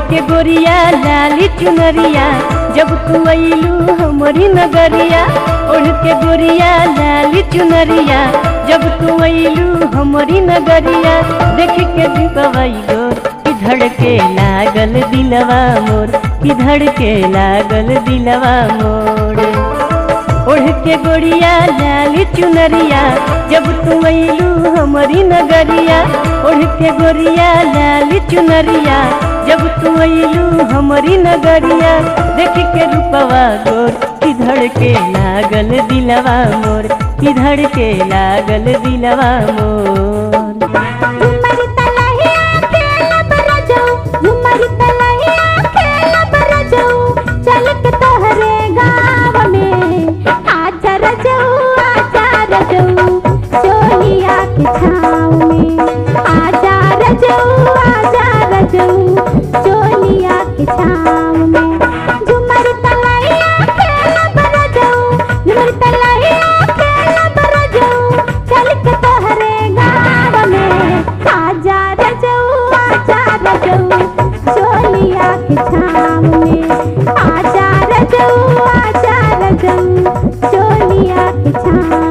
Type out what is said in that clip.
के गोरिया लाली चुनरिया जब तू अइलू हमरी नगरिया ओढ़ के गोरिया लाली चुनरिया जब तू अइलू हमरी नगरिया देख के दीपवैलो कि धड़के लागल दिलवा मोर कि धड़के लागल दिलवा मोर ओढ़ के गोरिया लाली चुनरिया जब तू अइलू हमरी नगरिया ओढ़ के गोरिया लाली चुनरिया जब तू अइलू हमरी नगरिया देख के रूपवा गोर किधड़ के लागल दिलवा मोर किधड़ के लागल दिलवा मोर झुमर तलहिया खेल बरजो झुमर तलहिया खेल बरजो चल के तोहरे गाँव में आजा रजो आजा रजो सोनिया के छाँव में आजा रजो आजा रजो सोनिया के छाँव में झुमर तलहिया खेल बरजो झुमर तलहिया खेल बरजो चल के तोहरे गाँव में आजा रजो आजा रजो सोनिया के छाँव में आजा रजो आजा रजो सोनिया के छाँव